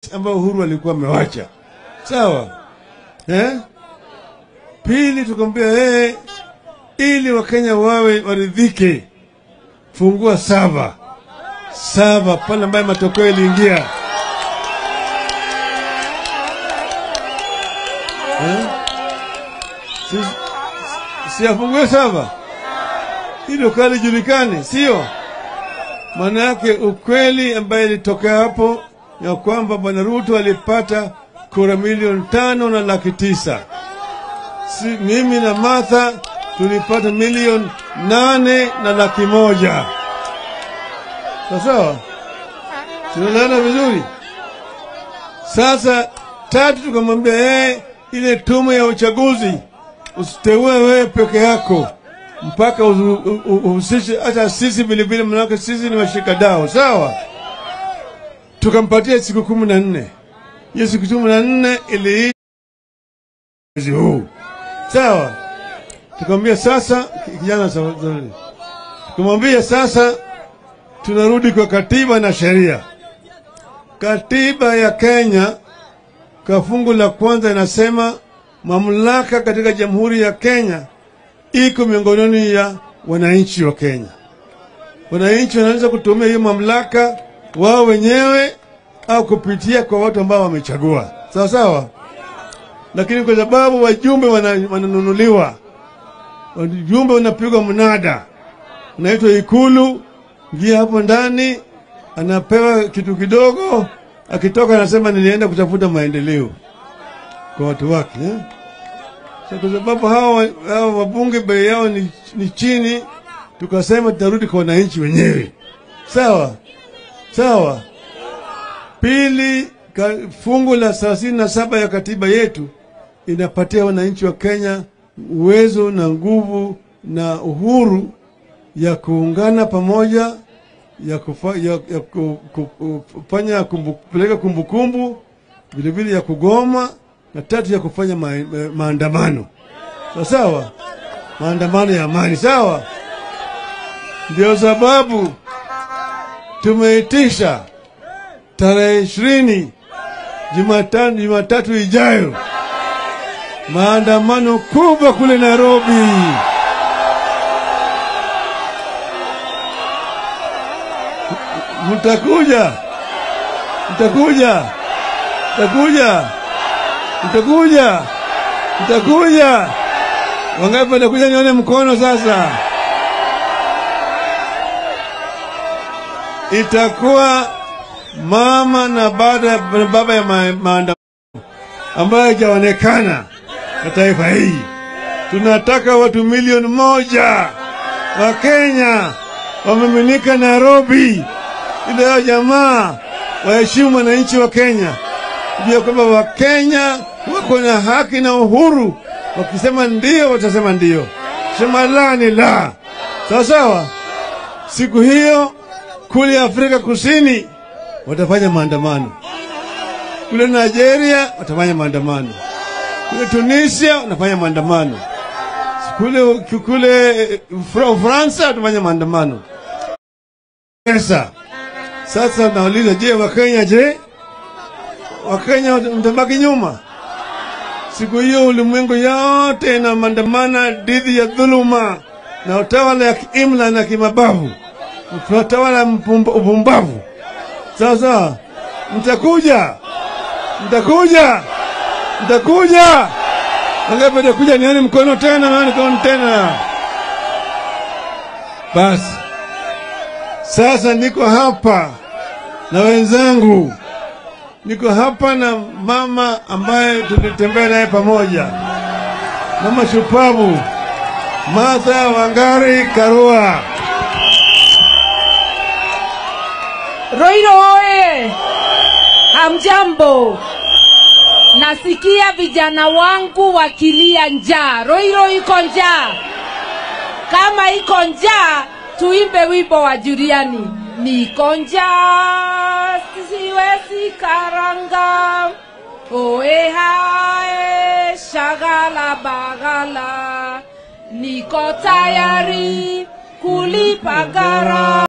assets ambayo Uhuru alikuwa amewacha. Sawa eh? Pili tukamwambia yeye, ili Wakenya wawe waridhike, fungua saba saba pale ambaye matokeo iliingia eh? si, si afungue saba ili ukali julikane, sio maana yake ukweli ambaye ilitokea hapo ya kwamba bwana Ruto alipata kura milioni tano na laki tisa. Si, mimi na Martha tulipata milioni nane na laki moja. Sawa sawa, tunaelewana vizuri. Sasa tatu, tukamwambia yeye, ile tume ya uchaguzi usiteue wewe peke yako mpaka uhusishe hata sisi vilevile, manake sisi ni washikadau. Sawa, tukampatia siku kumi na nne. Hiyo siku kumi na nne ili mwezi huu. Sawa, tukamwambia sasa, kijana Zuri, tukamwambia sasa tunarudi kwa katiba na sheria. Katiba ya Kenya kwa fungu la kwanza inasema mamlaka katika Jamhuri ya Kenya iko miongoni ya wananchi wa Kenya. Wananchi wanaweza kutumia hiyo mamlaka wao wenyewe au kupitia kwa watu ambao wamechagua, sawa sawa. Lakini kwa sababu wajumbe wananunuliwa, wajumbe wanapigwa mnada, unaitwa Ikulu, ingia hapo ndani, anapewa kitu kidogo, akitoka anasema nilienda kutafuta maendeleo kwa watu wake eh? So, kwa sababu hawa, hawa wabunge bei yao ni, ni chini, tukasema tutarudi kwa wananchi wenyewe. Sawa sawa. Pili, ka, fungu la thelathini na saba ya katiba yetu inapatia wananchi wa Kenya uwezo na nguvu na uhuru ya kuungana pamoja ya kufa, ya, ya kufanya kumbu, kupeleka kumbukumbu vilevile ya kugoma na tatu ya kufanya ma, ma, maandamano sawa sawa, maandamano ya amani sawa. Ndio sababu tumeitisha tarehe ishirini Jumatano, Jumatatu ijayo maandamano kubwa kule Nairobi. Mtakuja, mtakuja, mtakuja mtakuja, mtakuja. Wangapi watakuja? Nione mkono sasa. Itakuwa mama na baba, na baba ya maandamano ambayo haijaonekana na taifa hii. Tunataka watu milioni moja wa Kenya wameminika Nairobi, ili hao jamaa waheshimu wananchi wa Kenya jua kwamba Wakenya wako na haki na uhuru. Wakisema ndio, watasema ndio, sema la ni la. Sawa sawa. Siku hiyo kule Afrika Kusini watafanya maandamano, kule Nigeria watafanya maandamano, kule Tunisia watafanya maandamano, kule kule Ufaransa watafanya maandamano. Sasa sasa nauliza, je, Wakenya je Wakenya mtabaki nyuma. Siku hiyo ulimwengu yote ina maandamana dhidi ya dhuluma na utawala ya kiimla na kimabavu, utawala upumbavu. Sawa sawa, mtakuja, mtakuja, mtakuja. Wangapi watakuja? Nione mkono tena, nione mkono tena. Basi sasa niko hapa na wenzangu niko hapa na mama ambaye tulitembea naye pamoja, mama shupavu Martha Wangari Karua. Roiro oye! Hamjambo, nasikia vijana wangu wakilia njaa. Roiro iko njaa. Kama iko njaa, tuimbe wimbo wa Juliani, niko njaa siwezi karanga oe hae shagala bagala niko tayari kulipa gara